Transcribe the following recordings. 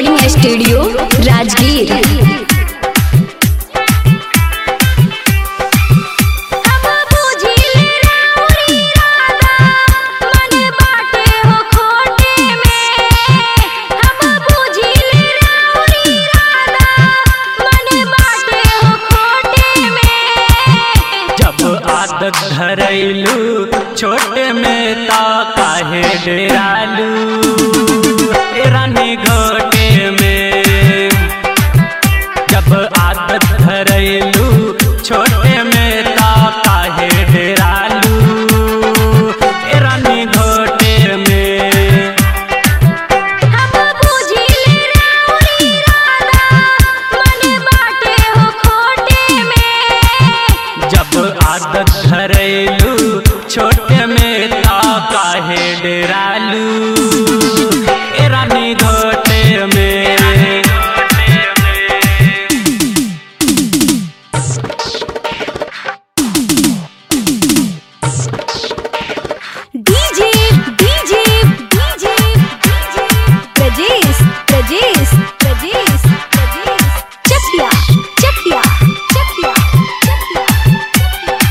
recording studio Rajgir अब बुझिल राउरी राधा मन बाटे हो खोटे में अब बुझिल राउरी राधा मन बाटे हो खोटे में जब आदत धरैलू छोटे में ता काहे डेरालू ए रानी घोटे में जब आदत धरैलू छोटे में ता काहे डेरालू ए रानी घोटे में अब बुझिल राउरी राधा मन बाटे हो खोटे में जब आदत धरैलू छोटे में ता काहे डेरालू ए रानी घोटे में DJ DJ DJ DJ Prajesh Prajesh Prajesh Prajesh Chakiya Chakiya Chakiya Chakiya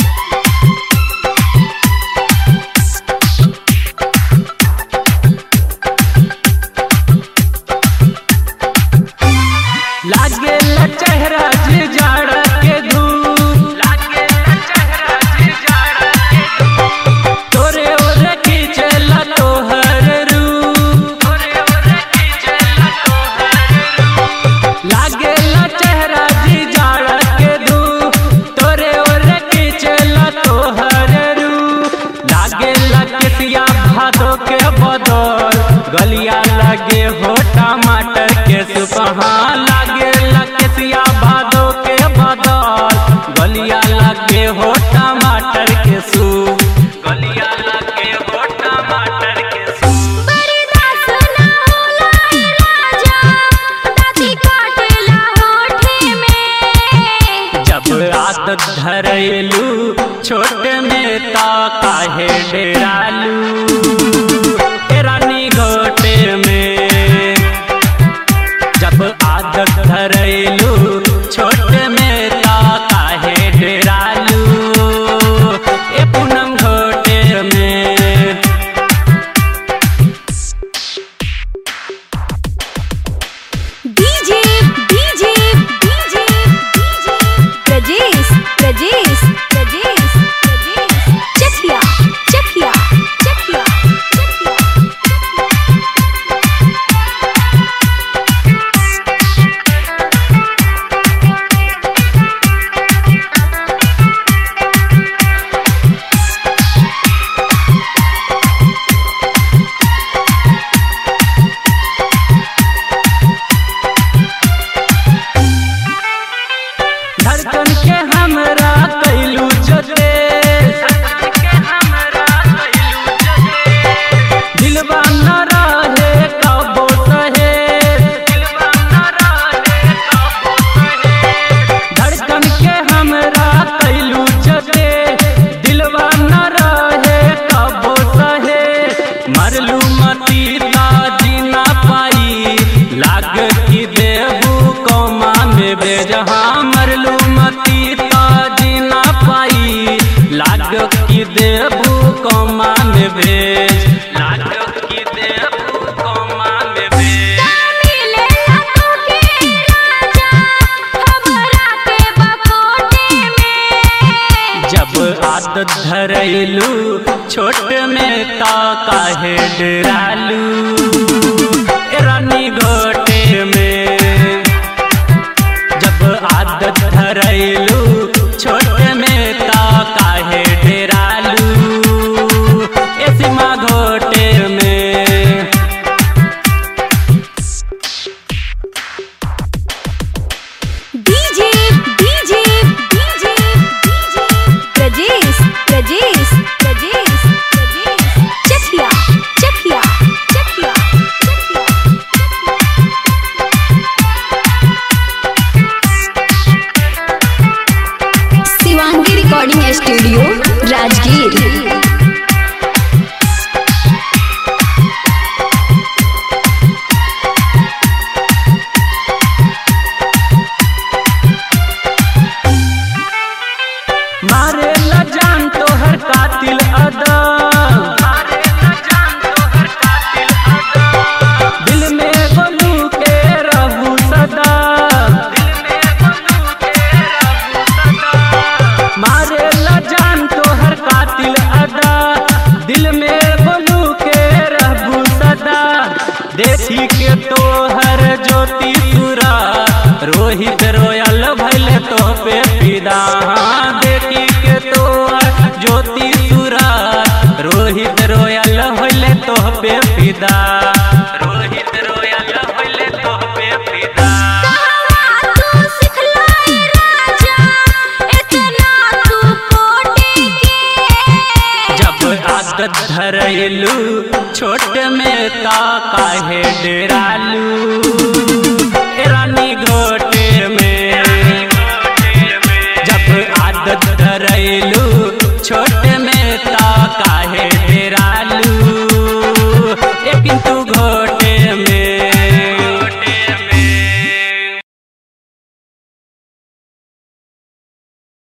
लागे चेहरा जे जाड़ा के धूप लागे चेहरा जे जाड़ा के धूप तोरे ओरे खींचला तोहर रूप तोरे ओरे खींचला तोहर रूप लागे चेहरा जे जाड़ा के धूप तोरे ओरे खींचला तोहर रूप लागे लकसिया भादो के बदल गलिया लगे हो टमाटर के सुपहा लागे लकसिया भादो के बदल गलिया लगे हो टमाटर के सूप गलिया लगे हो टमाटर के सूप बरदास ना होला ए राजा दाती काटेला होठे में जब आदत धरैलू छोटे में ता काहे डेरालू ए रानी घोटे में जब आदत धरैलू छोटे में ता काहे डेरालू ए पूनम घोटे में DJ DJ DJ DJ Prajesh Prajesh Prajesh Prajesh Chakiya Chakiya Chakiya Chakiya धड़कन के हमरा कैलू जोते दिलवा न रहे कबो सहे धड़कन के हमरा कैलू जोते दिलवा न रहे कबो सहे मरलू मती ताजी ना पाई लाग की देबू कौमा में बेजहा मरलू मती ताजी ना पाई लाग की देबू कौमा में भेज लाग की देबू कौमा में भेज मिले तू के राजा हमरा के बकोटे में जब आदत धरैलू छोट में ता काहे डरालू ए रानी घोटे में जब आदत धरैलू छोट में ता काहे डरालू ए सीमा घोटे में DJ DJ DJ DJ Prajesh Prajesh Prajesh Prajesh Chakiya Chakiya Jyoti सुरा रोहित रोयल भैल तो पे फिदा देखी के तो ज्योति सुरा रोहित रोयल भैल तो पे फिदा रोहित रोयल भैल तो पे फिदा कहवा तू सिखलाई राजा इतना तू कोटे के जब आदत धरैलू छोट में ता काहे डेरालू ए रानी घोटे में जब आदत धरैलू छोट